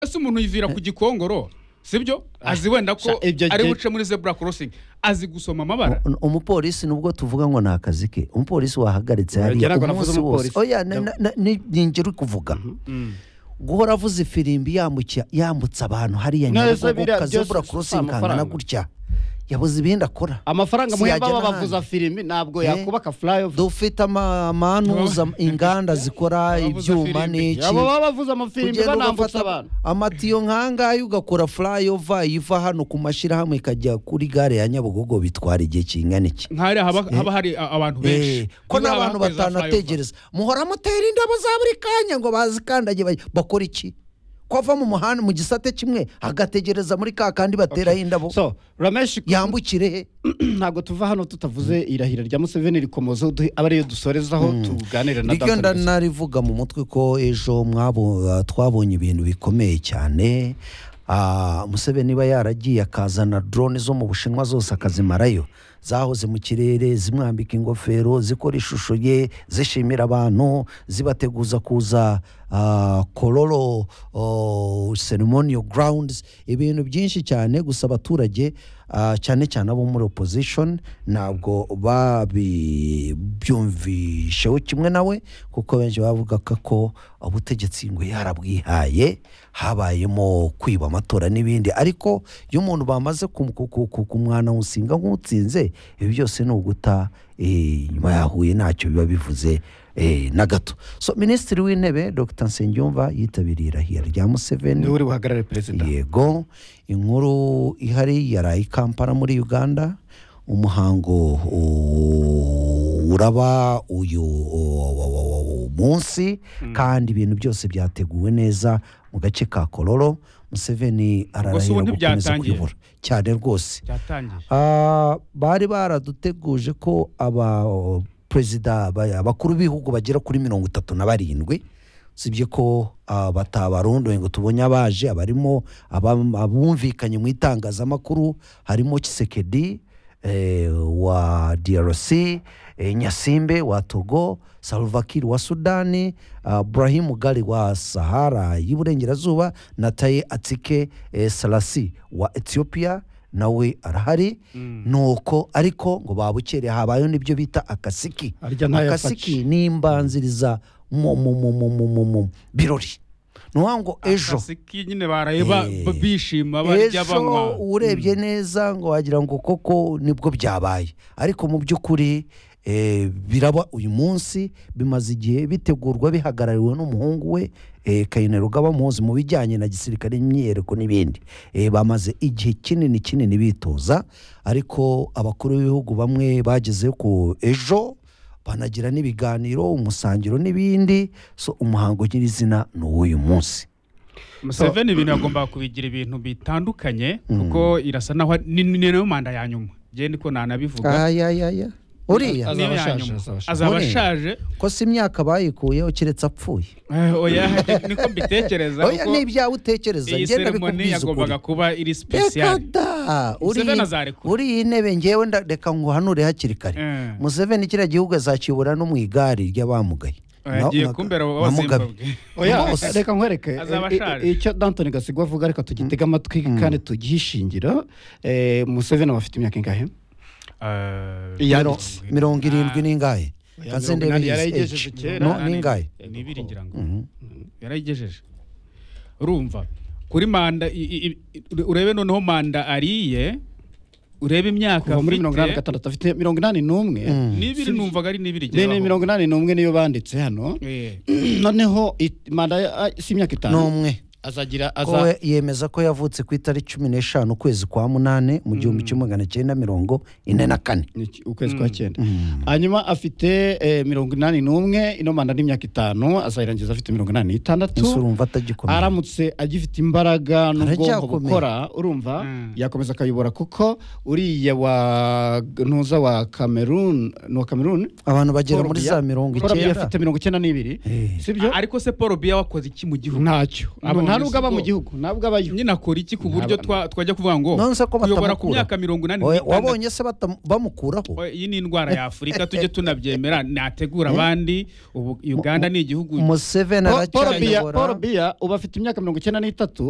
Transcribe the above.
mbese umuntu yivira ku gikongoro sibyo azi wenda ko Sha, ibyo ari byo- buce muri zebura korosingi azi gusoma amabara umupolisi nubwo tuvuga ngo ni akazi ke umupolisi wahagaritse hariya Ngira ngo navuze umunsi wose umupolisi. oya na- na- na- ni ni ngeri uri kuvuga guhora avuze ifirimbi yambukira yambutsa abantu hariya Neza, nyabugogo biriya kazebura byose korosingi si kangana amafaranga. gutya yabuze ibindi akora amafaranga Si muhemba yajya babavuza n'ahandi. filimi ntabwo Eh, yakubaka furayovu dufite amanuza inganda zikora Abavuza ibyuma firimbi. n'iki abo baba bavuze amafilimi ugenda banambutsa ugafata abantu amatiyo nk'angahe ugakora furayova iva hano ku mashyirahamwe ikajya kuri gare ya nyabugogo bitwara igihe kingana iki nk'ahari haba haba hari a- abantu Eh, benshi ko Niba n'abantu hakwezi za flyover. batanategereza muhora mutera indabo za buri kanya ngo bazikandagiye baj- bakora iki ko ava mu muhanda mu gisate kimwe agategereza muri ka kandi bateraho indabo so rameshi yambukire he ntabwo tuva hano tutavuze irahira rya museveni rikomoza uduhe- aba ariyo dusorezaho tuganire na niryo dr Messi. narivuga mu mutwe ko ejo mwabo- ah, twabonye ibintu bikomeye cyane Ah, museveni niba yaragiye akazana drone zo mu bushinwa zose akazimarayo zahoze mu kirere zimwambika ingofero zikora ishusho ye zishimira abantu zibateguza kuza ah, kororo oh, ceremonial grounds ibintu byinshi cyane gusa abaturage ah, cyane cyane abo muri opposition ntabwo babibyumvisheho kimwe nawe kuko benshi bavugaga ko ubutegetsi ngo yarabwihaye habayemo kwiba amatora n'ibindi ariko iyo umuntu bamaze kum- ku- ku- ku- kumwanamusinga nk'utsinze ibi byose ni uguta eh, nyuma yahuye ntacyo biba bivuze eh, na gato so minisitiri w'intebe dr nsengiyumva yitabiriye irahira rya museveni niwe uri buhagarare perezida yego inkuru ihari yaraye i kampala muri uganda umuhango u- uraba uyu u- u- u- munsi kandi ibintu byose byateguwe neza mu gace ka kororo museveni Gusa ubu ararahira gukomeza ntibyatangiye. kuyobora cyane rwose byatangiye Ah, bari baraduteguje ko aba o, perezida ba- abakuru b'ibihugu bagera kuri mirongo itatu na barindwi usibye ko ah, batabarondoye ngo tubonye abaje abarimo abam- abumvikanye mu itangazamakuru harimo kisekedi eh, wa drc eh, nyasimbe wa togo salvakir wa sudani ah, burahimu gari wa sahara y'iburengerazuba na taye atike eh, salasi wa ethiopia nawe arahari nuko ariko ngo babukereye habayeho n'ibyo bita akasiki Arya ntayafashe. akasiki ni imbanziriza mu mu mu mu mu mu mu birori ni ukuvuga ngo ejo akasiki nyine barayeba Eh. ba- bishima barya ejo banywa urebye neza ngo wagira ngo koko nibwo byabaye ariko mu by'ukuri eh, biraba uyu munsi bimaze igihe bitegurwa bihagarariwe n'umuhungu we eh, kayinero rugaba muzi mu bijyanye na gisirikare imyiyereko n'ibindi Eh, bamaze igihe kinini kinini bitoza ariko abakuru b'ibihugu bamwe bageze ku ejo banagira n'ibiganiro umusangiro n'ibindi so umuhango nyirizina ni uw'uyu munsi museveni ibintu yagombaga kubigira ibintu bitandukanye kuko irasa naho ari- ni ni nayo manda ya nyuma njye niko nanabivuga ayayaya uriya Niyo ya azaba ashaje, nyuma. azaba ashaje. azaba Uriya. ashaje ko si imyaka bayikuyeho keretse apfuye Eh, oya niko mbitekereza oya kuko ni ibyawe utekereza iyi ngenda seremoni bikubwiza ukuri yagombaga kuba iri reka sipesiyali da uri Museveni azarekura. uri iyi ntebe ngewe nda- reka nguhanure hakiri kare Eh. museveni kiriya gihugu azakibura no mu igare ry'abamugaye Na- agiye na- kumbera na wa Mugabe. zimbabwe oya Rwose. reka nkwereke Azaba I- i- ashaje. icyo dantoni gasigwa avuga reka tugitega amatwi kandi tugihishingira Eh, museveni aba afite imyaka ingahe Eh, Miro- yanditse mirongo irindwi n'ingahe Oya, Kaze mirongo inani ndebe yarayigejeje age. kera. No, Nani- n'ingahe ni ibiri ngira ngo yarayigejeje urumva kuri manda i- i- i- urebe noneho manda ariye urebe imyaka kuva muri mirongo inani na afite gatandatu afite mirongo inani n'umwe n'ibiri numvaga ari n'ibiri ni ni mirongo inani n'umwe niyo banditse hano Eh, noneho it- manda ya- ah, si imyaka itanu n'umwe azagira ko aza we yemeza ko yavutse ku itariki cumi n'eshanu ukwezi kwa munani mu gihumbi kimwe magana cyenda mirongo ine na kane Ni iki- ukwezi kwa cyenda hanyuma afite eh, mirongo inani n'umwe ino manda ni imyaka itanu azayirangiza afite mirongo inani ese n'itandatu urumva atagikomeye aramutse agifite imbaraga n'ubwonko Aracyakomeye. bukora urumva Mm. yakomeza akayobora kuko uriya wa ntuza wa cameroon ni uwa cameroon abantu bagera Paul muri za Biya- mirongo Paul Biya icyenda afite mirongo icyenda n'ibiri sibyo ariko se paul biya wakoze iki mu gihugu ntacyo Abo nta muri nubwo aba mu Zimbabwe. gihugu ntabwo abayo nyine akora iki ku buryo Naba- twa- twajya kuvuga ngo nonse ko kuyobora ku batamukura. myaka mirongo inani Oya, n'itandatu. wabonye se batamu- bamukuraho Oya, iyi ni indwara ya afurika tujye tunabyemera nategura abandi ubu uganda ni igihugu museveni Po- Paul Biya- Paul aracyayobora biya ubu afite imyaka mirongo icyenda n'itatu